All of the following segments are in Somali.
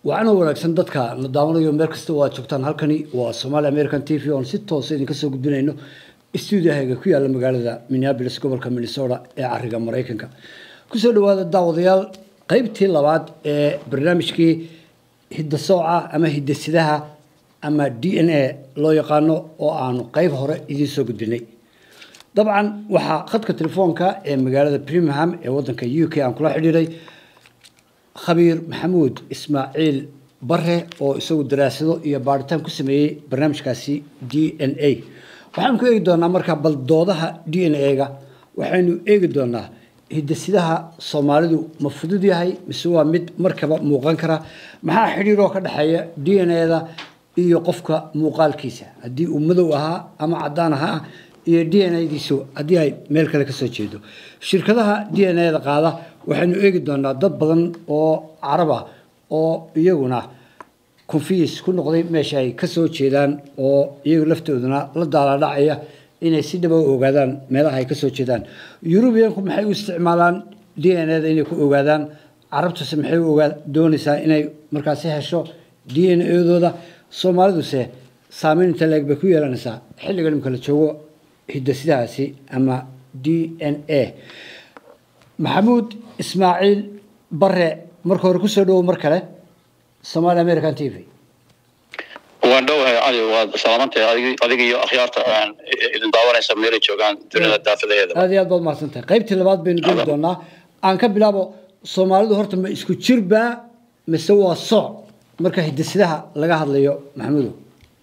waxaana wanaagsan dadka na daawanayo meel kasta oo aad joogtaan halkani waa somaali american t v oon si toosa idinka soo gudbinayno stuudiahayga ku yaalla magaalada minneabolis gobolka minnesota ee cariga maraykanka kusoo dhawaada daawadayaal qeybtii labaad ee barnaamijkii hidasooca ama hidasidaha ama d n a loo yaqaano oo aanu qeyb hore idiin soo gudbinay dabcan waxaa khadka telefoonka ee magaalada birmingham ee wadanka u k aan kula xidhiiray khabiir maxamuud ismaaciil bare oo isagu daraasado iyo baaritaan ku sameeyey barnaamijkaasi d n a waxaanu ku eegi doonaa markaa bal doodaha d n a-ga waxaynu eegi doonaa hidasidaha soomaalidu ma fudud yahay mise waa mid markaba muuqan kara maxaa xidhiiroo ka dhexeeya d n a-da iyo qofka muuqaalkiisa haddii uu madow ahaa ama cadaan ahaa iyo d n a-diisu haddii ay meel kale kasoo jeedo shirkadaha d n a-da qaada waxaynu eegi doonaa dad badan oo carab ah oo iyaguna confis ku noqday meesha ay kasoo jeedaan oo iyagu laftooduna la daaladhacaya inay si dhaba u ogaadaan meelaha ay kasoo jeedaan yurubiyanku maxay u isticmaalaan d n a-da inay ku ogaadaan carabtuse maxay u ogaa doonaysaa inay markaasi hesho d n a-dooda soomaaliduse saameyn inta leeg bay ku yeelanaysaa xilliga imika la joogo hidasidahaasi ama d n a maxamuud ismaaciil bare marka hore kusoo dhawow mar kale somaali american t v waan dhowahay cali waad salaamantahay adiga iyo akhyaarta idin daawanaysa meelay joogaan dunida daafidaheeda aad iyo aad baad mahadsan tahay qaybtii labaad baynu geli doonaa aan ka bilaabo soomaalidu horta ma isku jirbaa mise waa sooc marka hidasidaha laga hadlayo maxamuudow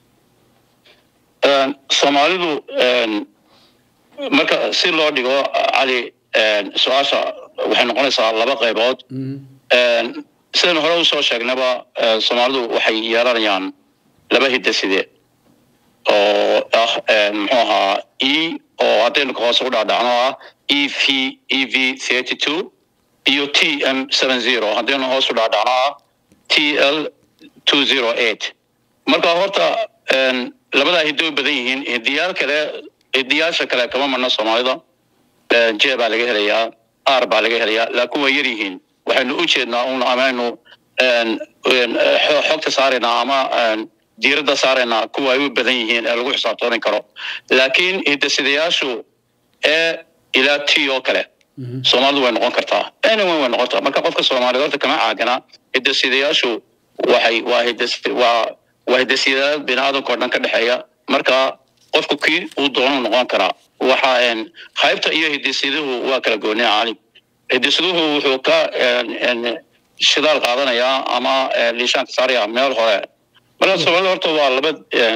soomaalidu marka si loo dhigo cali su-aasha waxay noqonaysaa laba qaybood sidaynu hore usoo sheegnaba soomaalidu waxay yeelanayaan laba hidaside oo ah muxuu ahaa e oo haddaynu ka hoose u dhaadhacno ah e v e v thirty two iyo t m seven zero haddaynu hoos u dhaadhacno ah t l two zero eight marka horta labadaa hiddo u badan yihiin hidiyaal kale hidiyaasha kale kama marno soomaalida j baa laga helayaa r baa laga helayaa laakiin way yar yihiin waxaynu u jeednaa un amaynu xogta saaraynaa ama diiradda saaraynaa kuwa ay u badan yihiin ee lagu xisaabtoomi karo laakiin hidasidayaashu ee ilaa t oo kale soomaalidu way noqon kartaa anyone way noqon kartaa marka qofka soomaaliyed horta kama caagana hidasidayaashu waxay waa hidas waa waa hidasidayaal bini aadamka o dhan ka dhexeeya marka qofku kii uu doonu noqon karaa waxa haybta iyo hidasiduhu waa kala gooniya cali hidasiduhu wuxuu ka shidaal qaadanayaa ama liishaanka saaraya meel hore marka soomaalida horta waa laba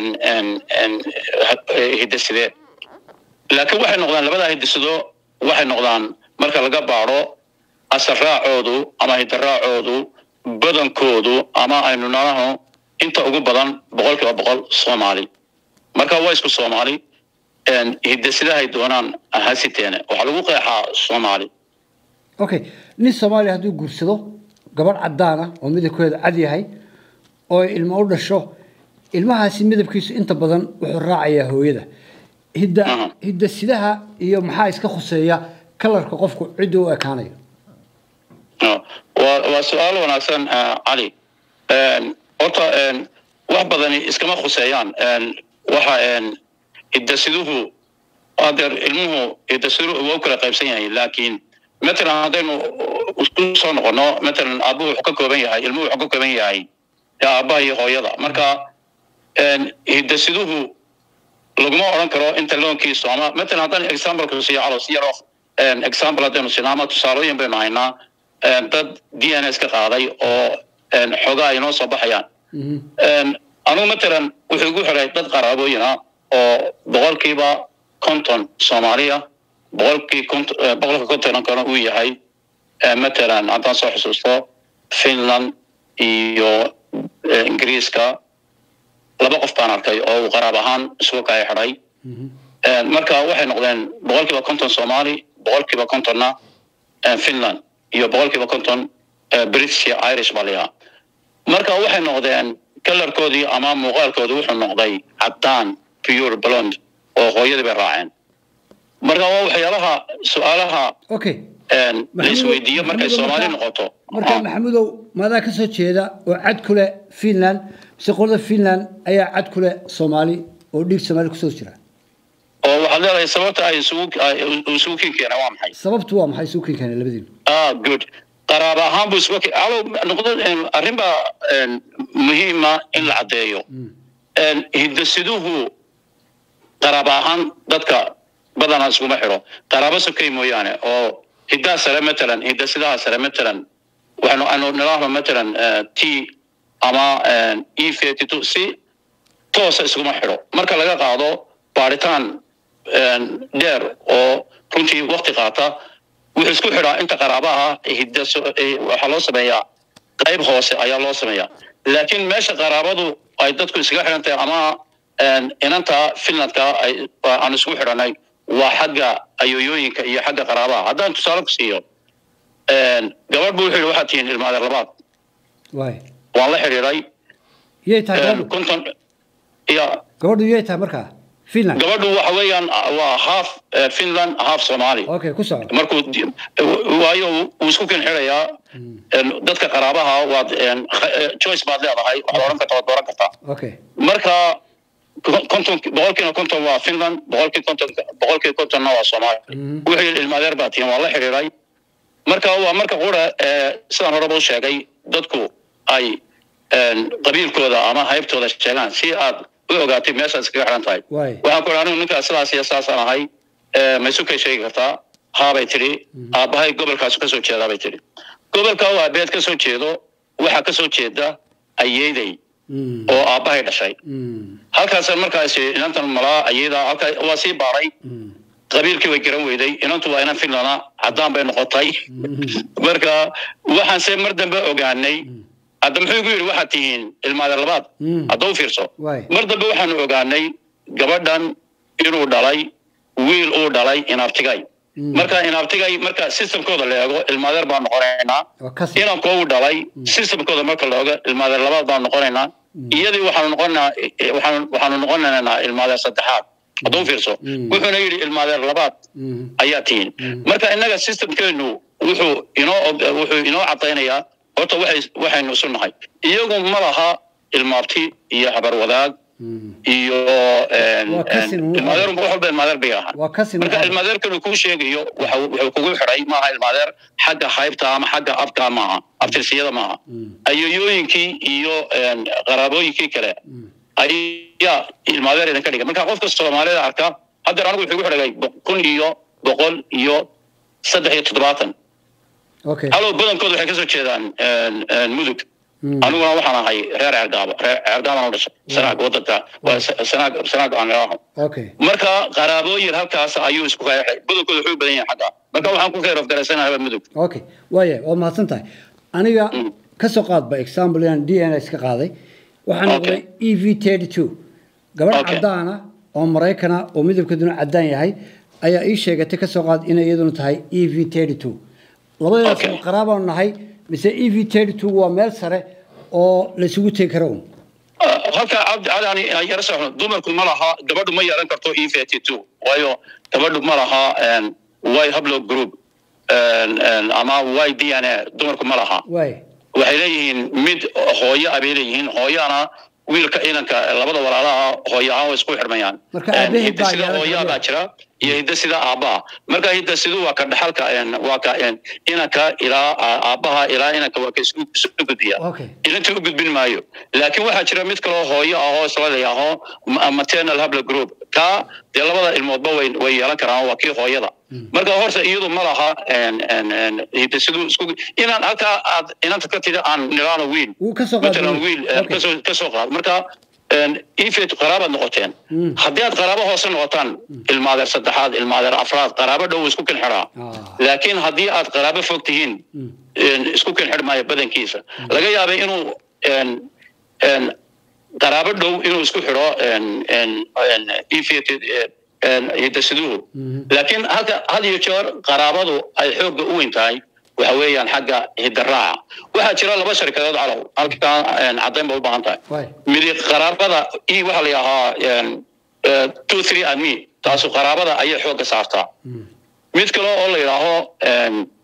hidaside laakiin waxay noqdaan labadaa hidasido waxay noqdaan marka laga baado asarraacoodu ama hidaraacoodu badankoodu ama aynu nanaho inta ugu badan boqol kiiba boqol soomaali marka waa isku soomaali hidasidahay doonaan hasiteene waxaa lagu qeexaa soomaali okay nin soomaaliya hadduu guursado gabadh cadaana oo midabkeeda cad yahay oo ilmo u dhasho ilmahaasi midabkiisu inta badan wuxuu raacayaa hooyada hidda hidasidaha iyo maxaa iska khuseeya kalarka qofku cidda u ekaanayo waa waa su-aal wanaagsan cali horta wax badani iskama khuseeyaan waxa hidasiduhu adeer ilmuhu hidasiduhu waa u kala qaybsan yahay laakiin matalan haddaynu isku soo noqono matalan aabuhu wuxuu ka kooban yahay ilmuhu wuxuu ka kooban yahay aabbaha iyo hooyada marka hidasiduhu laguma odhan karo inta loonkiisu ama matalan haddaan exampleka siiyo calos yaro example haddaynu siino ama tusaalooyin baynu haynaa dad d n s ka qaaday oo xoogaa ay noo soo baxayaan anugu matalan wuxuu igu xiray dad qaraabooyina oo boqolkiiba konton soomaaliya boqolkii boqolka kontonkana uu yahay matalan haddaan soo xusuusto finland iyo ingiriiska laba qof baan arkay oo uu qaraab ahaan isugu kaya xidhay marka waxay noqdeen boqolkiiba konton soomaali boqolkiiba kontonna finland iyo boqolkiiba konton british iyo irish baa layahaa marka waxay noqdeen kalarkoodii ama muuqaalkoodii wuxuu noqday caddaan pure blond oo hooyadii bay raaceen marka waa waxyaalaha su-aalaha okay la isweydiiyo markay soomaali noqoto marka maxamudow maadaa ka soo jeeda oo cad ku leh finland mise qolada finland ayaa cad ku leh soomaali oo dhiig soomaali kusoo jira oo waxaad leedahay sababta ay isugu isugu kin keeneen waa maxay sababtu waa maxay isugu kin keeneen labadiinu ah good qaraaba ahaan buu isugu alo noqdo arrin baa muhiima in la caddeeyo hidasiduhu qaraaba ahaan dadka badanaa iskuma xidho qaraabo sokay mooyaane oo hiddaha sare matalan hidasidaha sare matalan waxaanu anu nidhaahno matalan t ama e thirty two si toosa iskuma xidho marka laga qaado baaritaan dheer oo runtii wakti qaata wuxuu isku xidhaa inta qaraabaha hiddaso waxaa loo sameeyaa qayb hoose ayaa loo sameeyaa laakiin meesha qaraabadu ay dadku iskaga xidhan tahay ama inanta finlandka aan isku xidhanay waa xagga ayooyooyinka iyo xagga qaraabaha haddaan tusaale ku siiyo gabadh buu wuxuu yidhi waxaad tihiin ilmaadeer labaad waan la xidhiidhay yay tahay gabadhu konton ya gabadhu yay tahay markaa finland gabadhu waxa weeyaan waa half finland half somali okay ku soco markuu waayo wuu isku kin xidhayaa dadka qaraabaha waad choice baad leedahay waxaad odhan kartaa waad dooran kartaa okay marka konton boqolkiina konton waa finland boqolkii konton boqolkii kontonna waa soomaali wuxuu yidhi ilmaadeer baa tihin waa la xidhiidhay marka waa marka qura sidaan horeba u sheegay dadku ay qabiilkooda ama haybtooda sheegaan si aad u ogaatay meeshaad iskaga xidhan tahay waxaan ku idhi anigu ninkaas sidaas iyo saasaan ahay ma isu kay sheegi kartaa haabay tidhi aabbahay gobolkaasu ka soo jeedaa bay tidhi gobolka waa beed ka soo jeedo waxaa ka soo jeeda ayeeday oo aabbahay dhashay halkaas markaas inantan malaa ayada halkaa waa sii baaray qabiilkii way garan weyday inantu waa inan finlana caddaan bay noqotay marka waxaanse mar dambe ogaanay hadda muxuu igu yidhi waxaad tihiin ilmaadeer labaad hadda u fiirso mar dambe waxaanu ogaanay gabadhan inuu dhalay wiil uu dhalay inaabtigay marka inaabtigay marka systemkooda la eego ilmaadeer baan noqonaynaa inanko uu dhalay systemkooda marka la eego ilmaadeer labaad baan noqonaynaa iyadii waxaanu noqonaynaa waxaanu noqonaynaa ilmaadeer saddexaad hadda u fiirso wuxuuna yidhi ilmaadeer labaad ayaa tihiin marka innaga systemkeenu wuxuu inoo wuxuu inoo caddaynayaa horta waxay waxaynu isu nahay iyagu ma laha ilmaabti iyo habar wadaag iyo ilmaadeer wax walba ilmaadeer bay ahaan marka ilmaadeerkanu kuu sheegayo wuxuu kugu xidhay maaha ilmaadeer xagga haybta ama xagga abka maaha abtirsiyada maaha ayoyooyinkii iyo qaraabooyinkii kale ayaa ilmaadeer idinka dhigay marka qofka soomaalida arka haddeer anigu wuxuu igu xidhagay kun iyo boqol iyo saddex iyo toddobaatan halow badankooda waxay kasoo jeedaan mudug aniguna waxaan ahay reer ceergaabo reer ceergaabaan u dhashay sanaag wadanka waa sanaag sanaag aan idhaaho marka qaraabooyin halkaas ayuu isku qeexay badankooda wuxuu badan yahay xagga marka waxaan ku khayr ofgaraysanahay mudug okay waaya waa mahadsan tahay aniga ka soo qaadba example inaan d n s ka qaaday waxaan noqday e v thirty two gabadh caddaana oo maraykana oo midabkeeduna caddaan yahay ayaa ii sheegatay ka soo qaad inay iyaduna tahay e v thirty two labadeedaas ma qaraabaanu nahay mise e v thirty two waa meel sare oo la isugu tegi karo un halka cabdi cali ani yara saxno dumarku ma laha gabadhu ma yeelan karto e thirty two waayo gabadhu ma laha y hablo group ama y d n a dumarku ma laha waxay leeyihiin mid hooyo abay leeyihiin hooyana wiilka inanka labada walaalaha hooyo ahaan way isku xidhmayaan hidasida hooyaabaa jira iyo hidasida aabbaha marka hidasidu waa ka dhaxalka waa ka inanka ilaa aabbaha ilaa inanka waa ka isu gudbiya inantii u gudbin maayo laakiin waxaa jira mid kaloo hooyo ah oo isla layaaho maternal habla group kaa dee labada ilmoodba way way yeelan karaan waa kii hooyada marka horta iyadu ma laha hidasidu isku inaan halkaa aad inanta ka tida aan niraano wiil matalan wiil kasoo kasoo qaad marka ifet qaraabaad noqoteen haddii aad qaraabo hoose noqotaan ilmaadeer saddexaad ilmaadeer afraad qaraabo dhow isku kin xidhaa laakiin haddii aad qaraabo fog tihiin isku kin xidh maayo badankiisa laga yaabay inuu qaraabo dhow inuu isku xidho ifet hidasiduhu laakiin halka had iyo jeer qaraabadu ay xoogga u weyn tahay waxa weeyaan xagga hidaraaca waxaa jira laba sharikadood calow halkaa caddayn ba u baahan tahay midi qaraabada e waxaa la yidhaahaa two three and me taasu qaraabada ayay xoogga saartaa mid kale oo la yidhaaho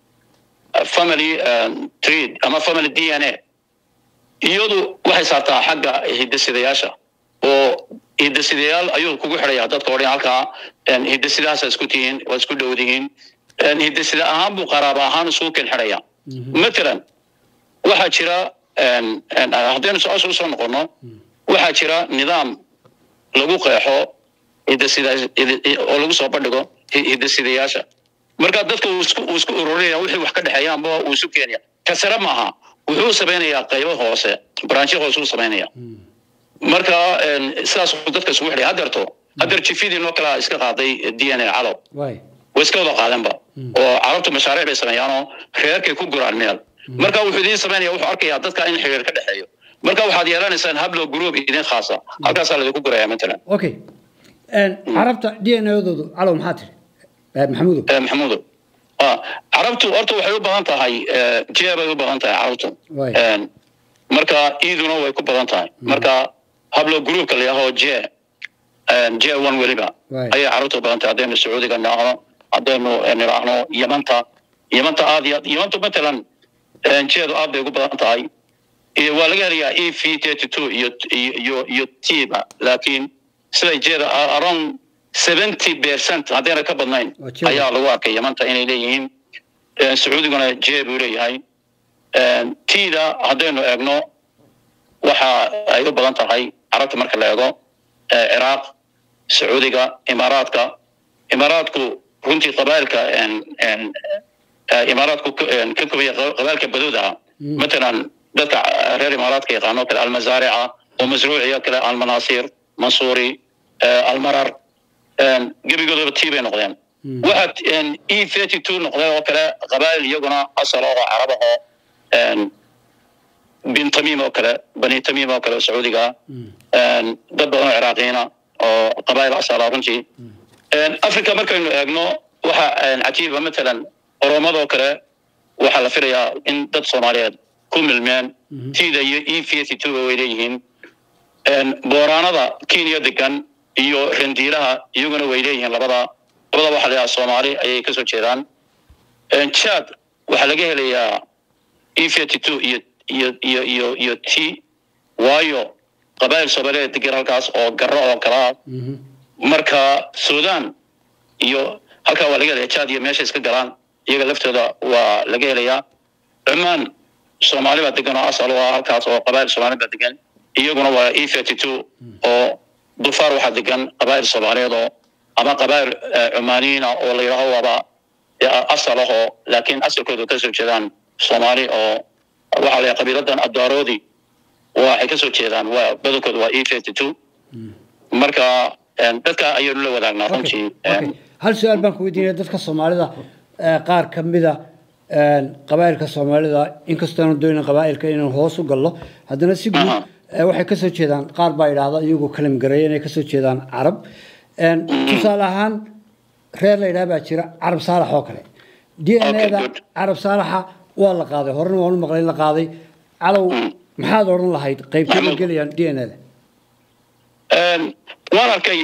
family tree ama family d n a iyadu waxay saartaa xagga hidasidayaasha oo hidasidayaal ayuu kugu xidhaya dadka odhan halkaa hidasidahaasa isku tihiin waa isku dhowdihiin hidasida ahaan buu qaraaba ahaan isugu ken xidhaya matalan waxaa jira haddaynu su-aasha usoo noqono waxaa jira nidaam lagu qeexo hidasida oo lagu soo bandhigo hidasidayaasha marka dadka uu isku ururinaya wixii wax ka dhexeeya amba uu isu keenaya ka sare maaha wuxuu samaynayaa qaybo hoose branchyo hoose uu samaynaya marka sidaas dadka isugu xidhay hadeerto hadeer jifidii noo kalaa iska qaaday d n a calow way iska wada qaadeenba oo carabtu mashaariic bay sameeyaanoo reerkay ku guraan meel marka wuxuu idiin samaynaya wuxuu arkayaa dadka in xiriir ka dhexeeyo marka waxaad yeelanaysaan hablo group idin khaasa halkaasaa laidinku guraya matalan okay carabta d n adoodu calow maxaa tiri maxamuudo maxamuudo carabtu horta waxay u badan tahay jee bay u badan tahay carabtu marka iiduna way ku badan tahay marka hablo groupka la yahoo je je one weliba ayay carabtu u badan tahay haddaynu sacuudiga nidhaahno haddaynu nidhaahno yamanta yamanta aad iyo aad yamantu matalan jeedu aad bay ugu badan tahay waa laga helayaa e v thirty two iyo iyo iyo tiba laakiin siday jeeda around seventy percent haddayna ka badnayn ayaa lagu arkay yamanta inay leeyihiin sacuudiguna jee buu leeyahay tiida haddaynu eegno waxa ay u badan tahay carabta marka la eego ciraaq sacuudiga imaaraadka imaaraadku runtii qabailka imaaraadku ka kobaya qabailka baduudaha matalan dadka reer imaaraadka yaqaano kale almazaarica oo masruuciya kale almanaasir mansuuri almarar gebigoodaba tii bay noqdeen waxaad e thirty two noqday oo kale qabail iyaguna asal oo carab ahoo bin tamiim oo kale bani tamiim oo kale oo sacuudiga dad badan oo ciraaqiyiina oo qabail asala runtii africa markaynu eegno waxa cajiiba matalan oromadoo kale waxaa la filayaa in dad soomaaliyeed ku milmeen tiida iyo e thirty two way leeyihiin booraanada kenya degan iyo rendiilaha iyaguna way leeyihiin labada labada waxa la yidhaha soomaali ayay kasoo jeedaan chad waxaa laga helayaa e thirty two iyo iyo iyo iyo iyo t waayo qabail soomaaliyeed degan halkaas oo garo oo kalaa marka sudan iyo halkaa waa laga helaya chad iyo meesha iska galaan iyaga laftooda waa laga helayaa cumaan soomaali baa degan oo asal ah halkaas oo qabail soomaali baa degan iyaguna waa e thirty two oo dufaar waxaa degan qabail soomaaliyeed oo ama qabail cumaaniyiina oo la yidhaaho waaba asal ahoo laakiin asalkooda kasoo jeedaan soomaali oo waxaa la qabiiladan adaaroodi waxay kasoo jeedaan waa badankooda waa e thirty two marka dadka ayaynu la wadaagnaa runtii hal su-aal baan ku weydiinaya dadka soomaalida qaar ka mida qabaa'ilka soomaalida inkastoonu doyna qabaa'ilka inaan hoos u gallo haddana si guud waxay kasoo jeedaan qaar baa idhaahda iyagoo kalimgareeya inay kasoo jeedaan carab tusaale ahaan reer la yidhaha baa jira carab saalax oo kale d n a da carab saalaxa waa la qaaday horena waan u maqlay in la qaaday calow maxaad odhan lahayd qaybtay ma gelayaan d n a da waan arkay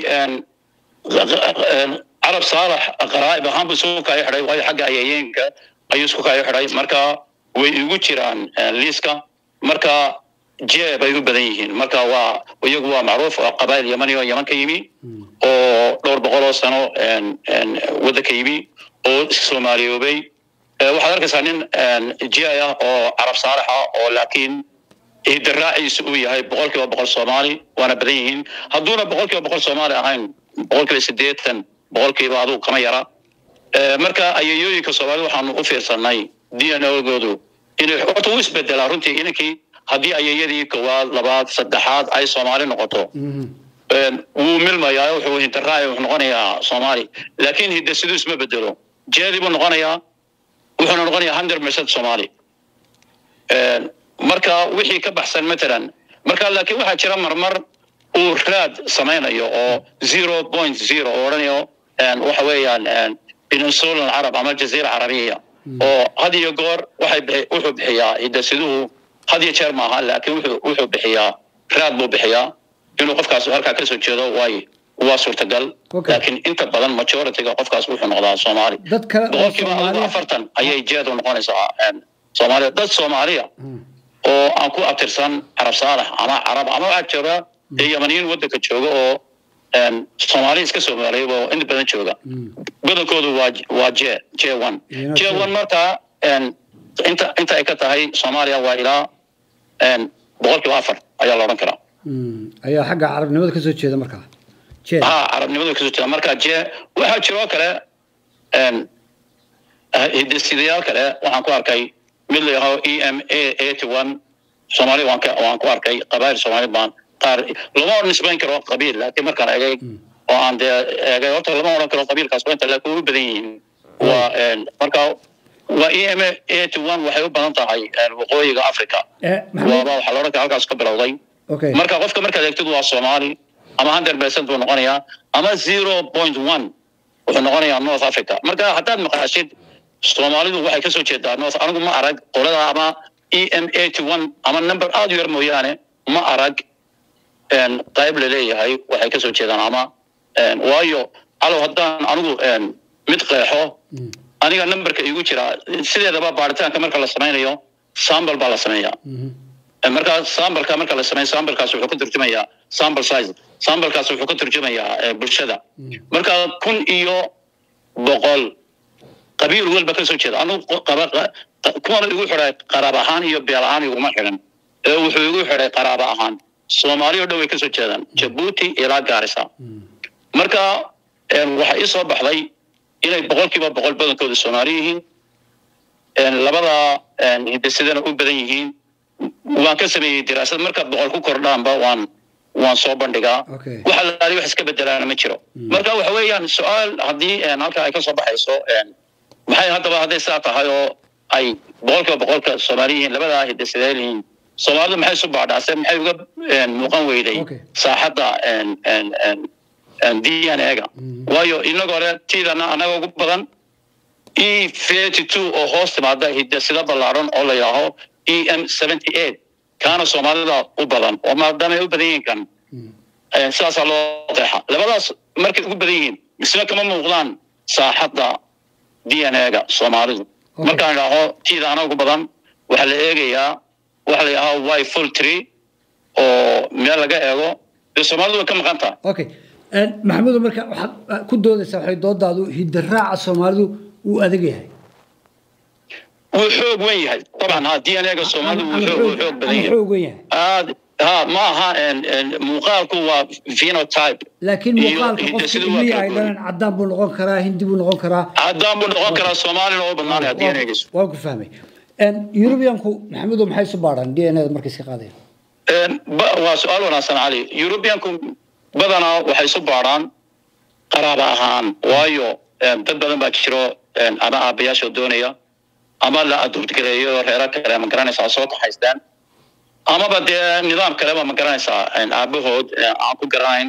carab saalax qaraa'ib ahaan buu isugu kaayo xidhay waayo xagga ayayeenka ayuu isku kaayo xidhay marka way igu jiraan liiska marka jee bay u badan yihiin marka waa iyagu waa macruuf oo qabail yamani oo yaman ka yimi oo dhowr boqol oo sano waddanka yimi oo soomaaliyoobay waxaad arkaysaa nin jee ah oo carab saalax ah oo laakiin hidaraaciisu uu yahay boqol kiiba boqol soomaali waana badan yihiin hadduuna boqol kiiba boqol soomaali ahayn boqol kiiba siddeetan boqol kiiba adugu kama yara marka ayayooyinka soomaalida waxaanu u fiirsanay d n ogoodu inay horta wuu isbedelaa runtii inankii haddii ayayadii koowaad labaad saddexaad ay soomaali noqoto wuu milmayaa wuxuu hidaraaci wuxuu noqonayaa soomaali laakiin hidasidu isma bedelo jeedii buu noqonayaa wuxuuna noqonayaa hundred percent soomaali marka wixii ka baxsan matalan marka laakiin waxaa jira marmar uu raad samaynayo oo zero point zero oo odhanayo waxa weeyaan peninsula carab ama jaziira carabiya oo had iyo goor waxay wuxuu bixiyaa hidasiduhu had iyo jeer maaha laakiin wuxuu wuxuu bixiyaa raad buu bixiyaa inuu qofkaas halkaa kasoo jeedo waayo waa suurtagal Okay. laakiin inta badan majority-ga qofkaas wuxuu noqdaa soomaali dad kale oo boqolkiiba adigu soomaaliya afartan ayay jeed u noqonaysaa een, soomaaliya dad soomaaliya Mm. oo aan ku abtirsan carab saalax ama carab ama waxaa jooga dee yamaniyiin waddanka jooga oo een, soomaali iska soomaaliya oo inta badan jooga Mm. badankoodu waa waa j j one Iyana j sida- one markaa een, inta inta ay ka tahay soomaaliya waa ilaa een, boqolkiiba afar ayaa la odhan karaa Mm. ayaa xagga carabnimada ka soo jeeda markaa jeed ha carabnimadu kasoo jeeda marka je waxaa jiroo kale een, ah, hidisidayaal kale waxaan ku arkay mid la yidhahdo e m a eighty one soomaali waan ka waan ku arkay qabaayil soomaali baan qaar lama nisbayn karo qabiil laakiin markaan egay oo aan dee egay horta lama odhan karo qabiilkaas waa inta laakiin way u badan yihiin waa een, marka waa e m a eighty one waxay u badan tahay een, waqooyiga africa Eh, maxamed waaba waxaa la odhan kara halkaas ka bilowday okay marka qofka markaad eegtid waa soomaali ama hundred percent buu noqonayaa ama zero point one wuxuu noqonayaa north africa marka haddaad maqashid soomaalidu waxay kasoo jeedaa north anigu ma arag qolada ama e m eighty one ama number aada u yar mooyaane ma arag een, qayb laleeyahay waxay kasoo jeedaan ama een, waayo alow haddaan anigu een, mid qeexo Mm. aniga numberka igu jira sideedaba baaritaanka marka la sameynayo sambal baa la sameeyaa Mhm. markaa sambalka marka la sameeyo sambalkaas wuxuu ka turjumayaa sample size sambalkaas wuxuu ka turjumayaa eh, bulshada Mm. marka kun iyo boqol qabiil walba ka soo jeeda anigu qo- qaba- qa- qa- kuwana igu xidhay qaraab ahaan iyo beel ahaan iguma xidhan ee wuxuu igu xidhay qaraabo ahaan soomaali oo dhan way ka soo jeedaan jabuuti ilaa gaarisa Mm. marka een, waxaa ii soo baxday inay boqolkiiba boqol badankooda soomaali yihiin een, labada een, hidasidana u badan yihiin waan ka sameeyey diraasad marka boqol ku kordhaanba waan waan soo bandhigaa Okay. waxa laali wax iska bedelaana ma jiro marka waxa weeyaan su-aal haddii een, halka ay ka soo baxayso een, maxay haddaba hadday saa tahay oo ay boqolkiiba boqolka soomaali yihiin labadaa hidasideel yihiin soomaalidu maxay isu baadhaase maxay uga een, muuqan weyday Okay. saaxadda een, een, een, een d n a-ga Mhm. waayo inagoo hore tiidana anaga ugu badan e thirty two oo hoos timaada hidasida ballaaran oo la yidhaaho e m seventy eight kaana soomaalida u badan oo maadaama ay u badan yihiin kan Mm. eh, sidaasaa loo qeexa labadaas markay ugu badan yihiin misna kama muuqdaan saaxadda d n a-ga soomaalidu Okay. markaan idhaaho tiida ana ugu badan waxaa la eegayaa waxa la yidhaaho y full tree oo meel laga eego dee soomaalidu way ka maqan tahay okay En, maxamuud marka waxaad ah, ku doodaysaa waxay doodaadu hiddaraaca soomaalidu wuu adag yahay wuu xoog wen yahay dabcan ha d n a-ga soomaalidu wuu xoog- wuu xoog badan ama yahay xoog wen yahay aad ha ma aha en- en, muuqaalku waa phenotype laakiin iyo muuqaalka qofka hidasidu waa ilmihi kala ay duwan. dhaleen cadaan buu noqon karaa hindi buu noqon karaa haddaan buu noqon karaa soomaalina oo badnaanaya d n a-giisu waan ku fahmay En, yurubiyanku maxamuudo maxay isu baadhaan d n a da markay iska qaadayaan En, ba- waa su-aal wanaagsan cali eurubianku badanaa waxay isu baadhaan qaraaba ahaan waayo en, dad badan baa jiro en, ama aabayaasha doonaya ama la adurtgareeyo reero kale ma garanaysaa soo kaxaystaan amaba dee nidaam kaleba ma garanaysaa en, aabahood en, aan ku garanayn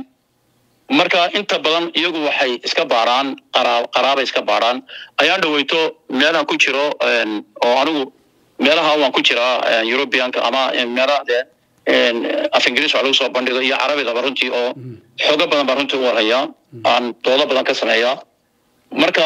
marka inta badan iyagu waxay iska baaraan qaraa qaraabay iska baaraan ayaan dhaweyto meelaan ku jiro en, oo anigu meelaha waan ku jiraa en, europeanka ama en, meelaha dee en, af ingiriis wax lagu soo bandhigo iyo carabidaba runtii oo xoogo badan baa runtii u warhayaa aan doodo badan ka sameeyaa marka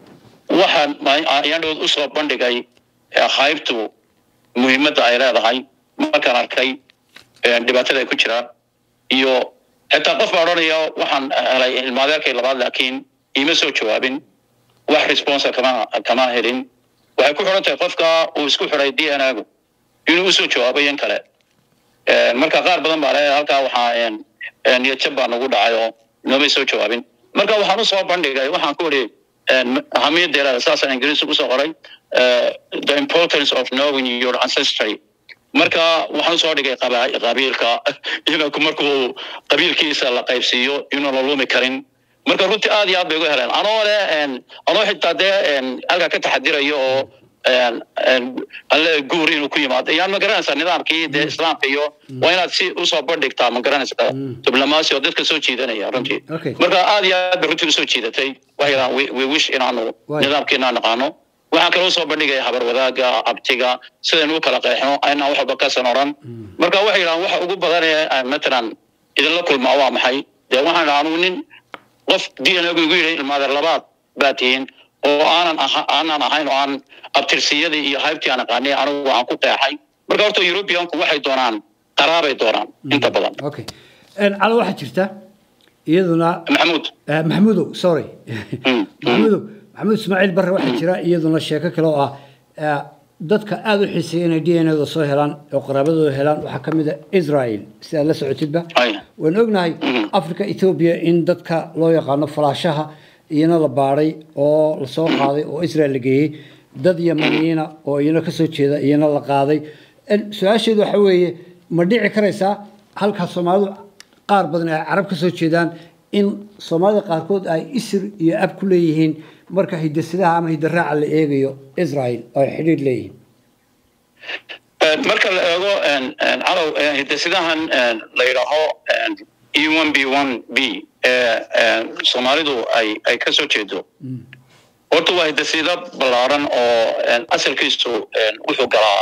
waxaan ma- ayaan dhawood usoo bandhigay eh, qaybtu muhiimadda ay leedahay markaan arkay eh, dhibaatada ay ku jiraan iyo xitaa qof baa odhanaya waxaan helay ilmaadeerkay labaad laakiin iima soo jawaabin wax responsa kama kama helin waxay ku xidhan tahay qofka uu isku xidhay d n a-gu inuu usoo jawaabo yan kale Eh, marka qaar badan baa le halkaa waxaa en, en, niyad jab baa nagu dhacay oo noomay soo jawaabin marka waxaan usoo bandhigay waxaan ku iri ahamiyadeeda saasaan ingiriis ugu soo qoray eh, the importance of knowing your ancestry marka waxaan usoo dhigay qaba- qabiilka iyaga markuu qabiilkiisa la qaybsiiyo inuu la lumi karin marka runtii aad iyo aad bay uga heleen anoo le en, anoo xitaa dee en, halkaa ka taxadirayo oo en, en, alle guur inuu ku yimaado yaan ma garanaysaa nidaamkii dee islaamka iyo waa inaad si usoo bandhigtaa ma garanaysaa Mm. diblomaasi oo dadka soo jiidanaya runtii Okay. marka aad iyo aad bay runtii usoo jiidatay waxay yidhahaan we, we wish inaanu Waay. nidaamkiina naqaano waxaan kaloo soo bandhigaya habar wadaaga abtiga sidaynu u kala qeexno aynaan wax walba kasan oran marka waxay yidhahaan waxa ugu badan ee aan matalan idinla kulmaa waa maxay dee waxaan dhaha anugu nin qof d n a gu igu yidhi ilmaadeer labaad baa tihiin oo aanan aha aanan ahayn oo aan abtirsiyadii iyo haybtii aan aqaanay anigu aan ku qeexay marka horta europeanku waxay doonaan qaraabay doonaan inta badan okay calo waxaa jirta iyaduna maxamuud eh, maxamuudow sorry maxamuudow maxamuud ismaaciil barre waxaa jira iyaduna sheeko kale oo ah eh, dadka aada u xiiseeya inay d n a da soo helaan oo qaraabadooda helaan waxaa ka mid a israel si aad la socotidba Ay. waan ognahay Mhm. africa ethiopia in dadka loo yaqaano falaashaha iyana la baadhay oo lasoo qaaday oo israel la geeyey dad yamaniyiina oo iyana kasoo jeeda iyana la qaaday En su-aasheedu waxa weeye ma dhici karaysaa halkaa soomaalidu qaar badan ay carab kasoo jeedaan in soomaalida qaarkood ay isir iyo ab ku leeyihiin marka hidasidaha ama hidaraaca la eegayo israel oo ay xidhiir leeyihiin marka la eego calow hidasidahan la yidhaaho e one b one b ee soomaalidu ay ay ka soo jeedo horta waa hidasida ballaaran oo asalkiisu wuxuu galaa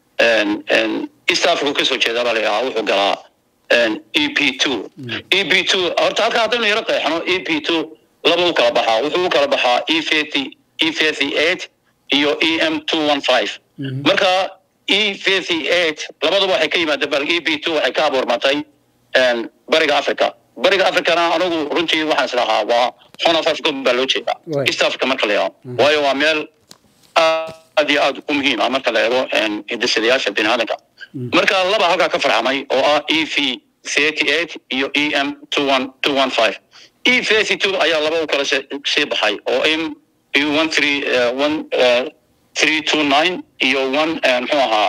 east africa kasoo jeeda baa la yidhahaa wuxuu galaa e p two e p two horta halka haddaynu yaro qeexno e p two laba u kala baxaa wuxuu u kala baxaa e thirty e thirty eight iyo e m two one five marka e thirty eight labaduba waxay ka yimaadeen bal e p two waxay ka abuurmatay bariga africa bariga africana anigu runtii waxaan is lahaa waa horn of africa baa loo jeedaa Right. east africa marka la eego waayo waa meel aad iyo aad u muhiim ah marka la eego hidasadayaasha bini aadanka marka laba halkaa ka farxamay oo ah e v thirty eight iyo e m two one two one five e thirty two ayaa laba u kala se- sii baxay oo m iyo one three uh, one uh, three two nine iyo one uh, muxuu ahaa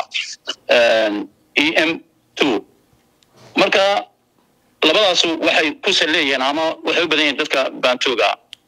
e m two marka labadaasu waxay ku saleeyeen ama waxay u badan yihiin dadka baantooga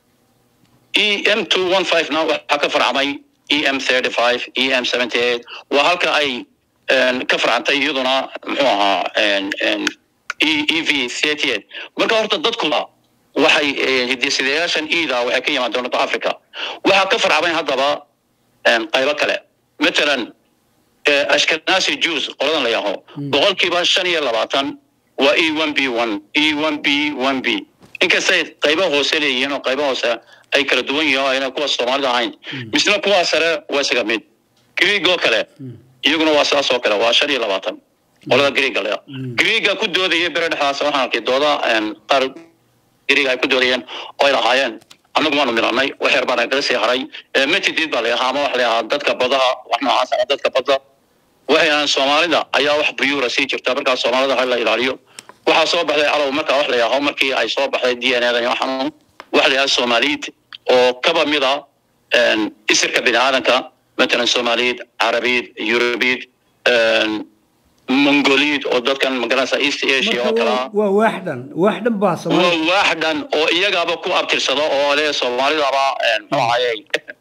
e m two one five na waxaa ka farcamay e m thirty five e m seventy eight waa halka ay een, ka farcantay iyaduna muxuu ahaa een, een, e e v thirty eight marka horta dadkuba waxay eh, hidisidayaashan ida waxay ka yimaadeen north africa waxaa ka farcamay haddaba een, qaybo kale matalan eh, ashkenazi jews qoladan la yaho boqolkiiba shan iyo labaatan waa e one b one e one b one b inkastay qaybo hoose leeyihiin oo qaybo hoose ay kala duwan yihiin oo ayna kuwa soomaalida ahayn misna kuwa sare waa isaga mid greeg oo kale iyaguna waa sidaas oo kale waa shan iyo labaatan qolada greega le greega ku doodaya bere dhexdaas waxaan arkay dooda een, qaar greega ay ku doodayeen oo ay lahaayeen annagu waanu milanay wax yar baan kaga sii haray Eh, metidid baa la yahaa ama waxa la yahaa dadka badaha wax noocaas ama dadka badda waxay ahaan soomaalida ayaa wax buyuura sii jirta markaa soomaalida ha la ilaaliyo waxaa soo baxday calow markaa wax la yaaho markii ay soo baxday d n a dan waxaan wax la yahaa soomaaliyid oo kaba mid a een, isirka bini aadanka matalan soomaaliyid carabiyid yurubiyid een, mongoliyid oo dadkan magaranaysa east asia oo marka kale waa- ah waa waaxdan waaxdan baa waa soomaali waaxdan oo iyagaaba ku abtirsado oo le soomaalidaba muxuu ahayey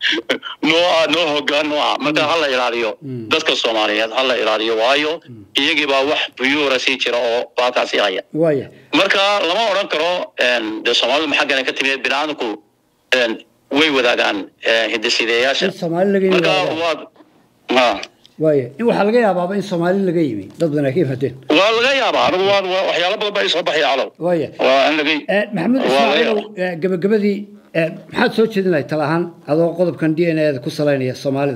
noo ah noo hogaan noo ah marka hala ilaaliyo Mm. dadka soomaaliyeed hala ilaaliyo waayo iyagiibaa wax buyuura sii jira oo baalkaasi haya waaya marka lama odhan karo een, dee soomaalidu maxaa gana ka timid biniaadamku een, way wadaagaan eh, hidisideyaasha in soomaali laga yimi marka waa- waad ha waaya in waxaa laga yaabaaba in soomaali laga yimi dad badan ay ka yimaadeen waa laga yaabaa anigu waa waa- waxyaalo badan baa isoo baxaya calow waaya waa in laga Eh, maxamed waa laga ismaaciilow yaabaa. eh, gabagabadii eh, maxaad soo jeedin lahay tala ahaan adoo qodobkan d n a da ku salaynaya soomaalida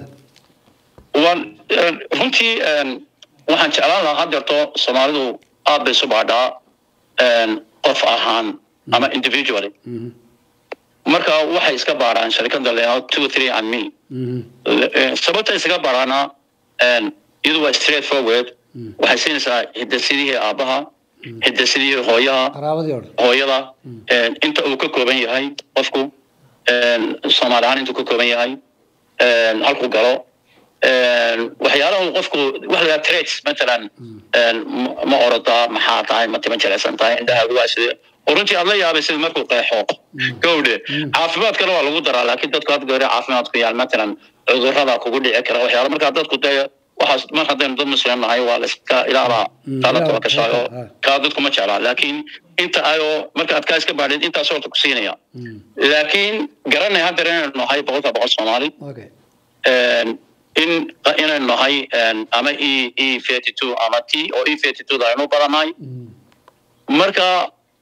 waan een, runtii een, waxaan jeclaan lahaa haddeerto soomaalidu aad bay isu baadhaa een, qof ahaan ama individually Mhm, marka waxay iska baadhaan sharikada leeyaho two three and me mhm, Eh, sababta isaga baadhaana een, iyadu waa straight forward waxay siinaysaa hidasidihii aabbaha hidasidihii hooyaha qaraabadii o dhan hooyada een, inta uu ka kooban yahay qofku een, soomaali ahaan intuu ka kooban yahay een, halkuu galo een, waxyaalaha uu qofku wax la traits matalan een, ma- ma orodaa maxaa tahay ma tima jirecsan tahay indhahaagu waa sidee oo runtii aad la yaabay sida markuu qeexo gawdhe caafimaadkana waa lagu daraa laakiin dadku had goore caafimaadku yaal matalan cudurrada kugu dhici kara waxyaala markaa dadku dee waxaas mar haddaynu dad muslim nahay waa la iska ilaalaa Mm, taala ilaa- tawakashaayo ah. kaa dadku ma jeclaa laakiin inta ayoo marka aad kaa iska baadhid intaas horta ku siinaya Mm, laakiin garanay haddeer inaynu nahay boqolka boqol soomaali okay een, in inaynu nahay een, ama e e thirty two ama t oo e thirty two da aynu badannahay Mm, marka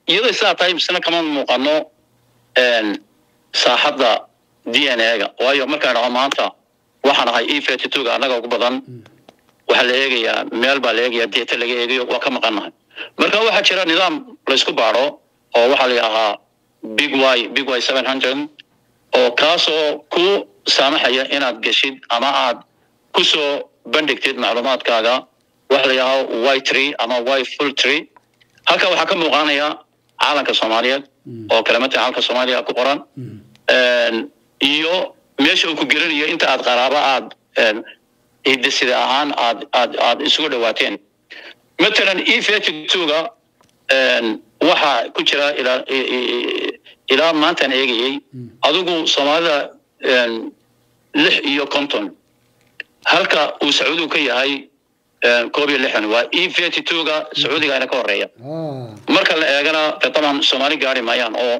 iyadoo sidaa tahay misna kama muuqano saaxadda d n a-ga waayo markaan dhaho maanta waxaan ahay e thirty two ga annaga ugu badan waxaa la eegayaa meel baa la eegayaa deeta laga eegayo waa ka maqannahay marka waxaa jira nidaam laysku baadho oo waxaa la yidhahaa big y big y seven hundred oo kaasoo ku saamaxaya inaad geshid ama aad ku soo bandhigtid macluumaadkaaga waxa la yidhahaa y tree ama y full tree halka waxaa ka muuqanaya caalanka soomaaliyeed oo kalamata caalanka soomaaliya ku qoran iyo meesha uu ku gelinayo inta aad qaraabo aad hidasida ahaan aad aad aad isugu dhawaateen matalan e thirty two-ga waxaa ku jira ilaa ilaa maantaan eegayey adigu soomaalida lix iyo konton halka uu sacuudigu ka yahay koob iyo lixdan waa e thirty two-ga sacuudiga ayna ka horeeya marka la eegana de taban soomaali gaari maayaan oo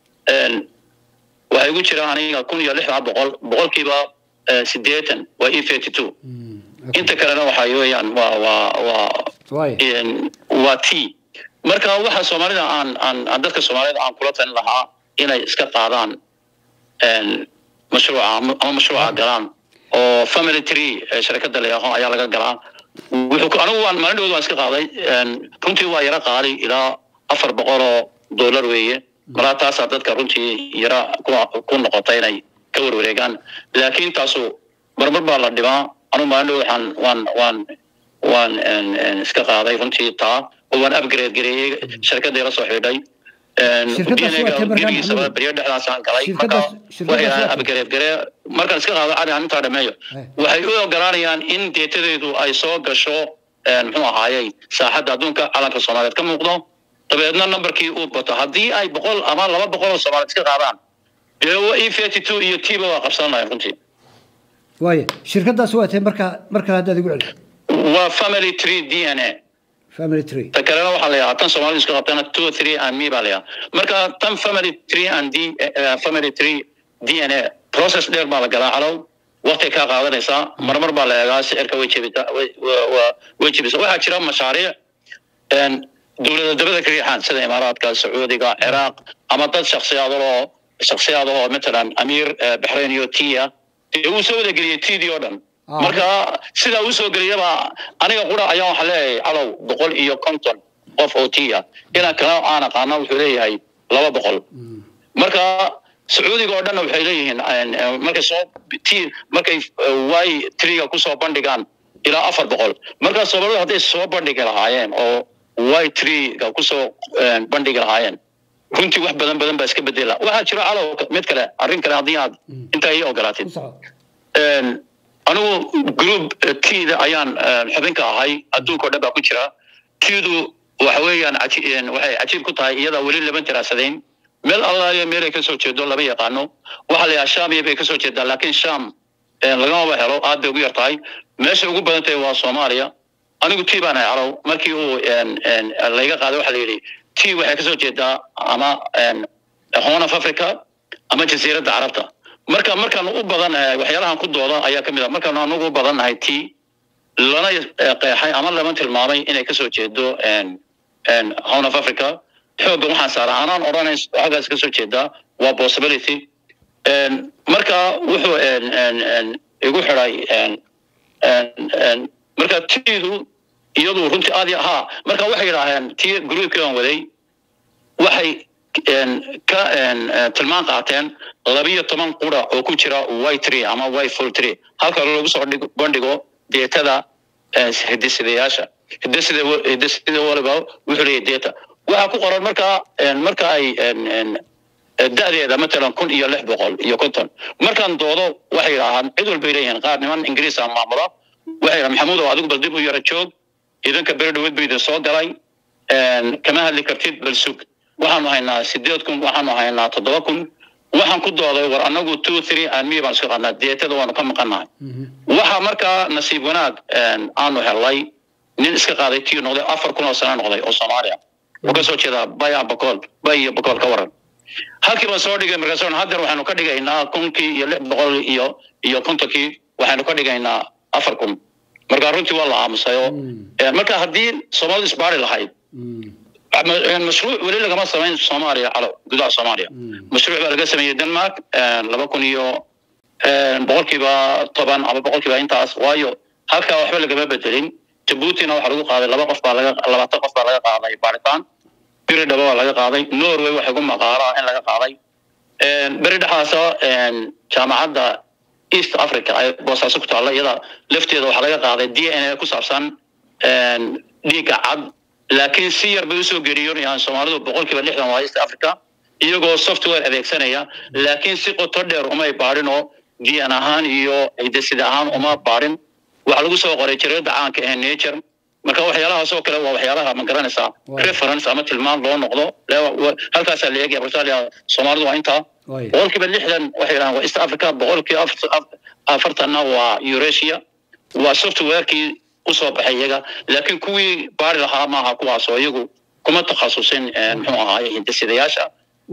waxaa igu jira aniga kun iyo lixdan boqol boqolkiiba sideetan waa e thirty two inta kalena waxa weeyaan waa waa waa waa t marka waxa soomaalida aan aan aan dadka soomaalida aan kula talin lahaa inay iska qaadaan mashruuca ama mashruuca galaan oo family tree sharikada layaho ayaa laga galaa wuxuu anigu waan maalin dhawd waan iska qaaday runtii waa yara qaali ilaa afar boqol oo dollar weeye malaa taasaa dadka runtii yara ku noqota inay ka warwareegaan laakiin taasu marmar baa la dhimaa anigu maalin dhawd waxaan waan waan waan iska qaaday runtii taa oo waan upgrade gareeyey sharikada ila soo xidhay beryo dhexdaasaan galay marka waxay upgrade garee markaan iska qaado cali aan intaa dhameeyo waxay u ogolaanayaan in deetadeedu ay soo gasho muxuu ahaayey saaxadda adduunka calanka soomaaliyeed ka muuqdo dabeedna numberkii uu bato haddii ay boqol ama laba boqol oo soomaaliyeed iska qaadaan dee e thirty two iyo t ba waa qabsanaya runtii waaya shirkadaas waa tahay marka mar kale haddaad igu celiso waa family tree d n a family tree ta kalena waxaa la yahaa tan soomaalida isku qabtana two three and me baa la yahaa marka tan family tree and d family tree d n a process dheer baa la galaa calow waqti kaa qaadanaysaa marmar baa la eegaa sicirka way jebita way jebisa waxaa jira mashaariic dowlada dabada ka riixaan sida imaaraadka sacuudiga ciraaq ama dad shaksiyaadaloo shaksiyaadahoo matalan amiir baxrayn iyo tia dee uu soo wada geliyey tidii oo dhan marka sidaa uu soo geliyaba aniga qura ayaa waxaa leeyahay calow boqol iyo konton qof oo tia inaan kala aan aqaana wuxuu leeyahay laba boqol marka sacuudiga oo dhanna waxay leeyihiin markay soo t markay y triga kusoo bandhigaan ilaa afar boqol marka soomaalida hadday soo bandhigi lahaayeen oo y triga kusoo bandhigi lahaayeen runtii wax badan badan baa iska bedela waxaa jiro calow mid kale arrin kale haddii aad intaa ii ogolaatid anigu group tda ayaan xubinka ahay adduunka o dhan baa ku jira tidu waxa weeyaan waxay cajiib ku tahay iyadaa weli laban diraasadayn meel allaaliyo meel ay kasoo jeedo lama yaqaano waxaa la yahaa sham iyo bay kasoo jeedaa laakiin sham lagamaba helo aad bay ugu yar tahay meesha ugu badan tahay waa soomaaliya anigu t baan ahay calow markii uu layga qaaday waxaa la yidhi t waxay kasoo jeedaa ama horn of africa ama jasiiradda carabta marka markaan u badan waxyaalahan ku dooda ayaa kamid ah markaan anagu u badan nahay t lana qeexay ama lama tilmaamay inay kasoo jeedo horn of africa xoogga waxaan saara anaan odhanay xaggaas kasoo jeedaa waa possibility marka wuxuu igu xiday marka tidu iyadu runtii aad ha marka waxay yidhaaheen ti groupkii aan waday waxay ka tilmaan qaateen labiyo toban qura oo ku jira y tree ama y full tree halka lagu soo bandhigo deetada hidisidayaasha hidisida hidisida waliba wuxuu leeyahay deeta waxaa ku qoran marka marka ay da'deeda matalan kun iyo lix boqol iyo konton markaan doodo waxay yidhaahaan cid walbay leeyihiin qaar niman ingiriisa maamula waxay yidhahan maxamuud oo adigu bal dib u yara joog idanka beri dhaweed ba idin soo galay kama hadli kartid bal sug waxaanu haynaa sideed kun waxaanu haynaa toddoba kun waxaan ku dooday war anagu two three and me baan isku qaadnaa deetada waanu ka maqannahay waxaa markaa nasiib wanaag aanu helay nin iska qaaday tiu noqday afar kun oo sano noqday oo soomaaliya wuxuu kasoo jeedaa baya bakool bay iyo bakool ka waran halkii baan soo dhigay markaas haddeer waxaanu ka dhigaynaa kunkii iyo lix boqol iyo iyo kontonkii waxaanu ka dhigaynaa afar kun marka runtii waa la aamusay oo marka haddii soomaalidu isbaari lahayd mashruuc weli lagama samayn soomaaliya calow gudaha soomaaliya mashruuc baa laga sameeyey denmark laba kun iyo boqolkiiba toban ama boqolkiiba intaas waayo halkaa waxba lagama bedelin jabuutina waxaa lagu qaaday laba qof baa laga labaatan qof baa laga qaaday baaritaan biri dhaba baa laga qaaday norway waxay ku maqaalaa in laga qaaday beri dhexaasa jaamacadda east africa ay boosaaso ku taalla iyada lafteeda waxaa laga qaaday d n a ku saabsan dhiigga cad laakiin si yar bay usoo geriyoonayaan soomaalidu boqolkiiba lixdan waa east africa iyagoo software adeegsanaya laakiin si qoto dheer umay baadhin oo dn ahaan iyo hidasida ahaan uma baadhin waxaa lagu soo qoray jareeda caanka ee nature marka waxyaalahaas oo kale waa waxyaalaha ma garanaysaa reference ama tilmaan loo noqdo halkaasaa la eegaya australia soomaalidu waa intaa boqolkiiba lixdan waxay yidhahaan waa east africa boqolkiiba afartanna waa eurasia waa softwarekii usoo baxay iyaga laakiin kuwii baari lahaa maaha kuwaasoo iyagu kuma takhasusin muxuu ahaaye hindasidayaasha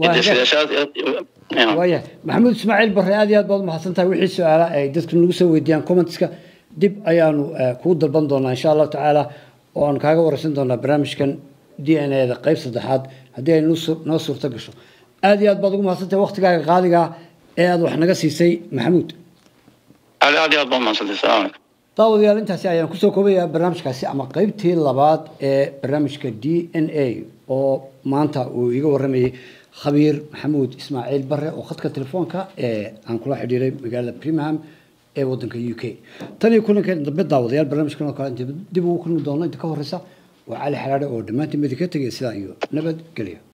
waaya maxamuud ismaaciil barre aad iyo aad baad umahadsan tahay wixii su-aala ay dadku nagu soo weydiiyaan commentska dib ayaanu kuu dalban doonaa insha allahu tacaala oo aan kaaga wareysan doonaa barnaamijkan d n a da qeyb saddexaad haddii ay noo suurto gasho aad iyo aad baad ugu mahadsan tahay waktigaaga qaaliga ee aad wax naga siisay maxamuud aad iyo aad baad umahadsantay salaam calaykum daawadayaal intaasi ayaan kusoo koobayaa barnaamijkaasi ama qeybtii labaad ee barnaamijka d n a oo maanta uu iga waramayay khabiir maxamuud ismaaciil bare oo khadka telefoonka ee aan kula xidhiiray magaalada birmingham ee wadanka u k tan iyo kulankeena dambe daawadayaal barnaamijkan oo kale inta dib ugu kulmi doono inta ka horeysa waa cali xalaadhe oo dhammaantiin midi ka tegaya sidaa iyo nabadgelyo